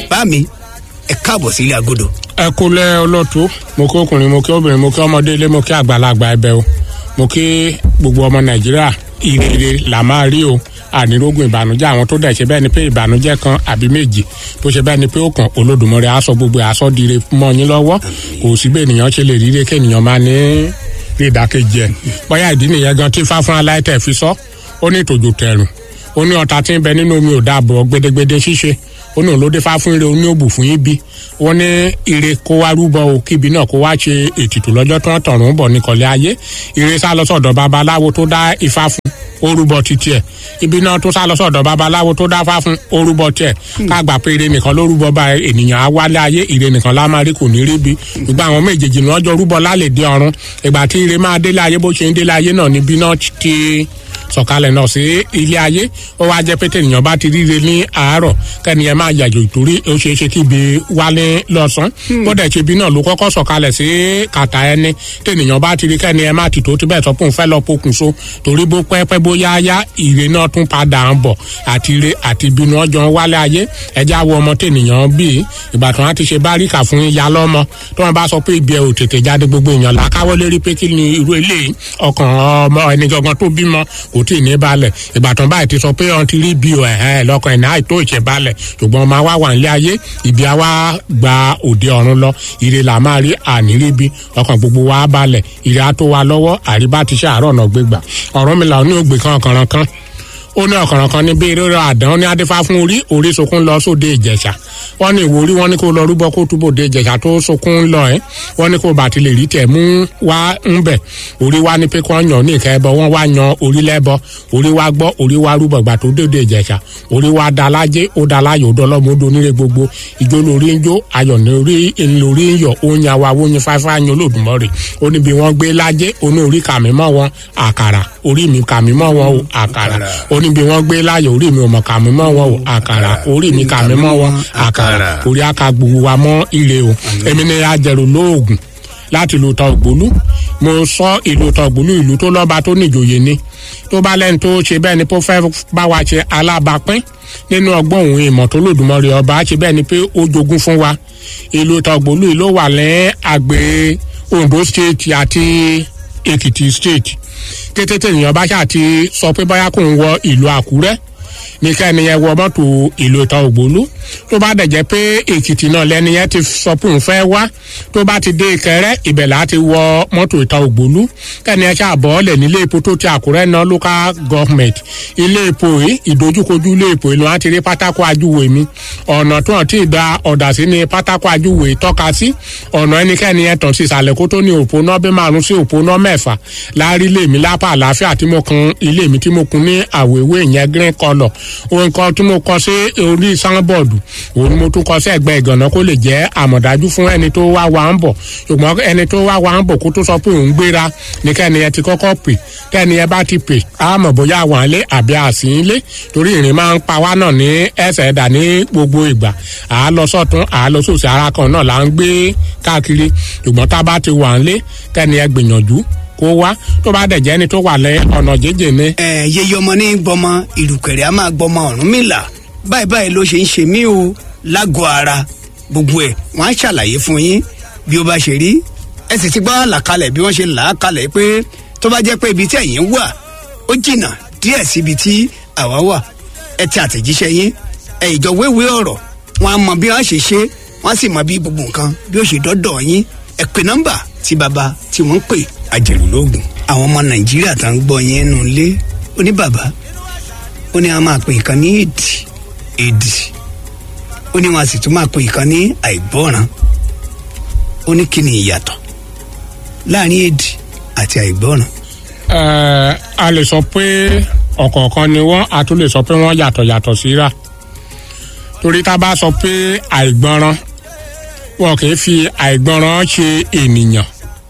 bá mi ẹ káàbọ̀ sílé agodo. ẹ kúlẹ̀ olóòtú mo kí ọkùnrin mo kí obìnrin mo kí ọmọdé ilé mo kí àgbàlagbà ẹbẹ o mo kí gbogbo ọmọ nàìjíríà ìrere là máa rí o ànírógùn ìbànújẹ́ àwọn tó dẹ̀ ṣe bẹ́ẹ̀ ni pé ìbànújẹ́ kan àbí méjì tó ṣe bẹ́ẹ̀ ni pé ó kàn olódùmọ̀rẹ́ aṣọ gbogbo aṣọ dire mọ́ yín lọ́wọ́ kò sí bẹ́ẹ̀ ènìyàn ṣe lè ríre kí ènìyàn máa ní rí ìdákejì ẹ̀ bóyá ìdí nìyẹn gan tí fáfún aláìtẹ̀ fi sọ ó ní ìtòjò tẹ̀rùn ó ní ọ̀tá tí ń bẹ nínú omi ò dáàbò gbẹdẹgbẹdẹ ṣíṣe ó ní òun fá fún ire ó ní òbù fún yín bí wọn ní ire kó wá rúbọ o kíbi náà kó wá ṣe ètùtù lọ́jọ́ tó ń tọ̀run bọ̀ nìkọ̀lẹ́ ayé ire sá lọ sọ̀dọ̀ babaláwo tó dá ifá fún orúbọ títí ẹ̀ ibi náà tó sá lọ sọ̀dọ̀ babaláwo tó dá fá fún orúbọ tiẹ̀ ká gbà pé ire nìkan ló rúbọ bá ènìyàn á wálé ayé ire nìkan lá máa rí kò ní rí bi ìgbà àwọn méjèèjì ni wọ́n jọ rúbọ lálẹ́ dé ọ̀run ìgbà tí ire máa délé ayé bó ṣe ń délé ayé náà níbi náà ti sọ̀kalẹ̀ náà sí ilé ayé ó wá jẹ́ pé tènìyàn bá ti ríre ní àárọ̀ kẹ́niyẹn máa yàjò ìtorí ó ṣeé ṣe kí ibi wálé lọ́sàn-án bó dẹ̀ ṣe ibi náà ló kọ́kọ́ sọ̀kalẹ̀ sí kàtà ẹni tènìyàn bá ti rí kẹ́niyẹn má ti tó ti bẹ́ẹ̀ sọ pé òun fẹ́ lọ pokùnso torí bó pẹ́pẹ́ bó yáyá ire náà tún padà ń bọ̀ àti ire àti ìbínú ọjọ́ wálé ayé ẹja wo ọmọ tènìyàn bíi ìgbà tí wọ́n ti ṣe báríkà fún ìyá lọ́mọ tí wọ́n bá sọ pé ibi ẹ̀ ò tètè jáde gbogbo èèyàn làákàwọ́ lérí pé kí ni irú eléyìí ọkàn ọmọ ẹni gangan tó bímọ kò tí ì ní balẹ̀ ìbátan báyìí ti sọ pé ọ̀n ti rí bí ọ̀ ẹ̀hẹ́n lọ́kàn ẹ̀ náà tó ìṣẹ̀ balẹ̀ ṣùgbọ́n ọmọ wa wà nílé ayé ìbí a wá gba òde ọ̀run lọ ire là máa rí àníríbi ọkàn gbogbo wa balẹ̀ ire á tó wa lọ́wọ́ àríbá ti ṣe àárọ̀ náà gbégbà ọ̀rọ̀ mi là ní ògbè kan ọ̀kànràn kan ó ní ọ̀kànràn kan ní bí rírọ àdán ní adífá fún orí orí sunkún lọ sóde ìjẹ̀ṣà wọ́n ní ìwòrí wọ́n ní kó lọ rúbọ kó túbọ̀ de ìjẹ̀ṣà tó sunkún lọ ẹ́ wọ́n ní kó bàtí lè rí tẹ̀ mú wá ń bẹ̀ orí wá ní pé kí wọ́n yàn ní ìka ẹbọ wọ́n wá yan orí lẹ́bọ orí wá gbọ́ orí wá rúbọ gbà tó dédé ìjẹ̀ṣà orí wá da lájé ó da láyò ó dọlọ́mọ ó doníre gbogbo ìjó lórí ń jó ayọ̀ ní orí lórí ń yọ̀ ó yan wa ó yan fáfá yan olódùmọ̀rè ó níbi wọ́n gbé lájé ó ní orí kàmí mọ́ wọn àkàrà orí mi kàmí mọ́ wọn o àkàrà ó níbi wọ́n gbé láyọ̀ orí mi ò mọ̀ kàmí mọ́ wọn o àkàrà orí mi kàmí mọ́ wọn àkàrà orí aka gbogbo wa mọ́ ire o èmi ni ajẹ̀rù lóògùn láti ìlú tọ̀gbólú mo sọ ìlú tọ̀gbólú ìlú tó lọ́ba tó níjòyè ni tó bá lẹ́nu tó ṣe bẹ́ẹ̀ ni tó fẹ́ bá wa ṣe alábàápín nínú ọgbọ́n òun ìmọ̀ tó lòdùmọ̀rẹ́ ọba ṣe bẹ́ẹ̀ ni pé ó jogún fún wa ìlú tọ̀gbólú yìí ló wà lẹ́ àgbẹ̀ Ondo state àti Èkìtì state kété tènìyàn bá ṣáà ti sọ pé báyà kò ń wọ ìlú Àkúrẹ́ ní kẹ́ni yẹn wọ mọ́tò ìlú ìta ògbólú tó bá dẹ̀ jẹ́ pé èkìtì náà lẹ́ni yẹn ti sọ pé òun fẹ́ wá tó bá ti dé ìkẹrẹ́ ibẹ̀ là á ti wọ mọ́tò ìta ògbólú kẹ́ni yẹn ṣàbọ̀ ọ́lẹ̀ nílé epo tó ti àkúrẹ́ náà local government ilé epo yìí ìdojúkojú ilé epo yìí ló wá ti rí pátákó ajúwe mi ọ̀nà tó hàn tí ì da ọ̀dà sí ni pátákó ajúwe tọ́ka sí ọ̀nà ẹnikẹ́ni yẹn tàn sí ìsàlẹ̀ kó tó ní òpó náà bí márùn sí òpó náà mẹ́fà láàrí ilé mi lápá àlàáfíà tí mo kun ilé mi tí mo kun ní àwòewé ìyẹn green colour ohun kan tí mo kọ sí orí sanbọọdù òun ni mo tún kọ sí ẹ̀gbẹ́ ìgànná kó lè jẹ́ àmọ̀dájú fún ẹni tó wá wa ń bọ̀ ṣùgbọ́n ẹni tó wá wa ń bọ̀ kó tó sọ pé òun gbéra ní kẹ́ni ẹ ti kọ́kọ́ pè kẹ́ni ẹ bá ti pè á mọ̀ bóyá wà ń lé àbí àsì ń lé torí ìrìn máa ń pa wá náà ní ẹsẹ̀ ẹ̀dà ní gbogbo ìgbà à á lọ sọ́tún à á lọ sósì ara kan náà là ń gbé káàkiri ṣùgbọ́n tá a bá ti wà ń lé kẹ́ni ẹ gbìyànjú kó wá tó bá dẹ̀ jẹ́ ẹni tó wà lẹ́ ọ̀nà jẹ́jẹ́ ni. ẹ yeye ọmọ ní gbọmọ ìrùkẹ̀rẹ̀ a máa gbọmọ Ọ̀rúnmìlà báyìí báyìí ló ṣe ń ṣe mí o lágọ̀ọ́ ara gbogbo ẹ̀ wọ́n á ṣàlàyé fún yín bí ó bá ṣe rí ẹ sì ti gbọ́ àlàkalẹ̀ bí wọ́n ṣe là á kalẹ̀ pé tó bá jẹ́ pé ibi tí ẹ̀yin wà ó jìnnà díẹ̀ síbi tí àwa wà ẹ ti àtẹ̀jíṣẹ́ yín ẹ ìjọ wéwé ọ̀rọ̀ wọn á mọ bí wọ́n ṣe ṣe wọ́n sì mọ bí gbogbo nǹkan bí ó ṣe dọ́dọ̀ yín ẹ pè nọ́mbà tí baba tí wọ́n ń pè àjẹrùlógún àwọn ọmọ nàìjíríà tá ń gbọ́ yẹn nù lé ó ní bàbá ó ní a máa pè nǹkan ní èdì èdì ó ní wọn a sì tún máa pè nǹkan ní àìgbọ́ràn ó ní kí ni ìyàtọ̀ láàrin èdì àti àìgbọ́ràn. ẹ a lè sọ pé ọ̀kọ̀ọ̀kan ni wọ́n a tún lè sọ pé wọ́n yàtọ̀ yàtọ̀ síra torí tá a bá sọ pé àìgbọ́ràn wọn kì í fi àìgbọ́ràn ṣe ènìyàn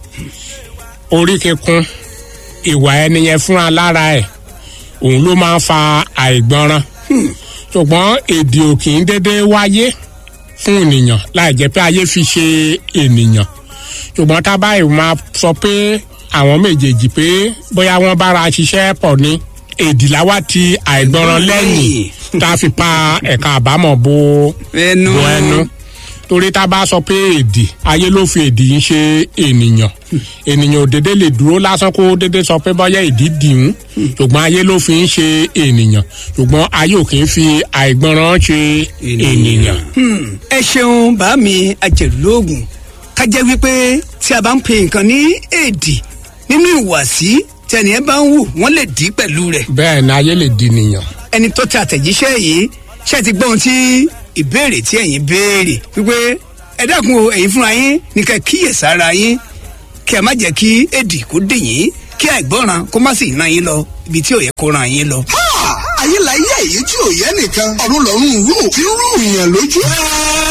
orí kíkún ìwà ẹni yẹn fúnra lára ẹ̀ òun ló máa ń fa àìgbọ́ràn ṣùgbọ́n èdè ò kì í dédé wáyé fún ènìyàn láì jẹ́ pé ayé fi ṣe ènìyàn ṣùgbọ́n tá a báyìí máa sọ pé àwọn méjèèjì pé bóyá wọ́n bára ṣiṣẹ́ pọ̀ ni èdì làwa ti àìgbọràn lẹ́yìn tá a fi pa ẹ̀ka àbámọ̀ bo ẹnu bo ẹnu torí tá a bá sọ pé èdè ayé ló fi èdè yìí ṣe ènìyàn ènìyàn ò dédé lè dúró lásán kó dédé sọ pé bọ́yá èdè dìhún ṣùgbọ́n ayé ló fi ń ṣe ènìyàn ṣùgbọ́n ayé ò kì í fi àìgbọràn ṣe ènìyàn. Hmm, ẹ ṣeun bá mi ajẹ̀lógún ká jẹ́ wípé tí a bá ń pe nǹkan ní èdè nínú ìwàsí tí ẹnìyẹn bá ń wù wọ́n lè dí pẹ̀lú rẹ̀ bẹ́ẹ̀ ni ayé lè di nìyàn. ẹni tó tẹ àtẹ̀jíṣẹ́ yìí ṣe ti gbọ́ ohun tí ìbéèrè tí ẹ̀yin béèrè wípé ẹ dákun o ẹ̀yin fúnra yín ní ká kíyè sára yín kí ẹ má jẹ́ kí èdè kó dè yín kí àìgbọ́ràn kó má sì ràn yín lọ ibi tí ò yẹ kó ràn yín lọ. ayé la yé èyí tí ò yẹ nìkan ọ̀run lọ́rùn rú tí ń rú ìyàn lójú.